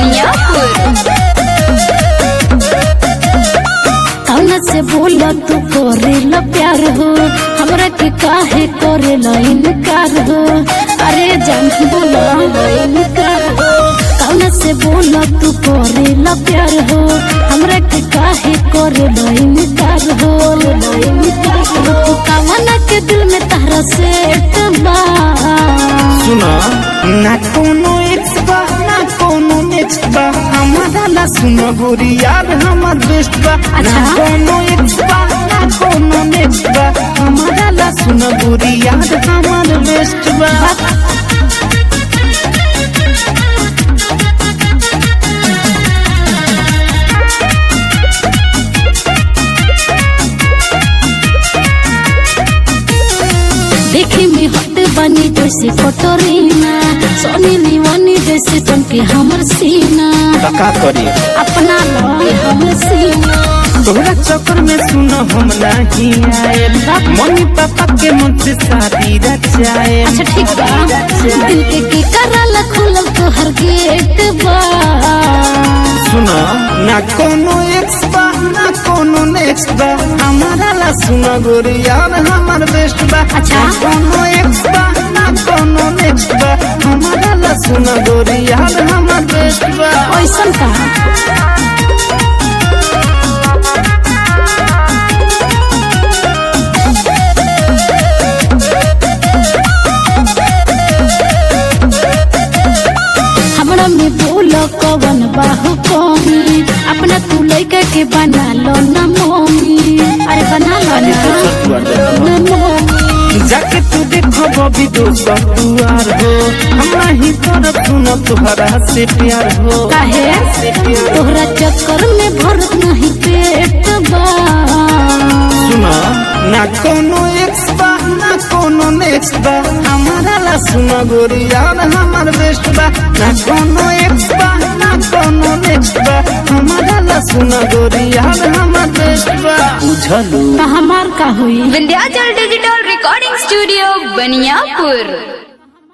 बनियापुर कौन से बोला तू करेला प्यार हो हमरा के काहे करेला इनकार हो अरे जान बोला इनकार हो कौन से बोला तू करेला प्यार हो हमरा के काहे करेला इनकार हो इनकार हो तू कामना के दिल में तारा से बा सुना ना कोनो एक्स बा ना कोनो नेक्स्ट बा हमारा ला सुनो गोरी यार हमार बेस्ट बा ना अच्छा। कोनो एक्स बा ना कोनो नेक्स्ट बा हमारा ला सुनो गोरी यार हमार बेस्ट बा देखी में हट बनी जैसे कटोरीना सोनी लीवानी जैसे चमके हमर सीना का करी अपना लगे हमर सीना तोहरा चक्कर में सुनो हम नहीं आए मम्मी पापा के मन से शादी रचाए अच्छा ठीक बा दिल के के करल खुलल तोहर गेट बा सुनो ना कोनो एक्स बा ना कोनो नेक्स्ट बा हमारा ला सुनो गोरी यार हमार बेस्ट बा अच्छा। ना कोनो एक्स बा ना कोनो नेक्स्ट बा हमारा ला सुनो गोरी यार हमार बेस्ट बा ओइसन का हमरा में बोल कवन बाहु कमी अपना तू लइका के बना लो ना मम्मी अरे बना लो ना ना मम्मी जाके तू देखो बबी दोस्त दुआर हो हम ही तरफ सुनो तुहरा से प्यार हो काहे तोहरा चक्कर में भरत नहीं पेट बा सुनो ना कोनो एक्स बा ना कोनो नेक्स्ट बा हमारा ला सुनो गोरी यार हमार बेस्ट बा ना कोनो एक्स बा ना कोनो नेक्स्ट बा हमारा ला सुनो गोरी यार हमार बेस्ट बा बुझलू तो हमार का हुई Vindhyachal digital recording studio Baniyapur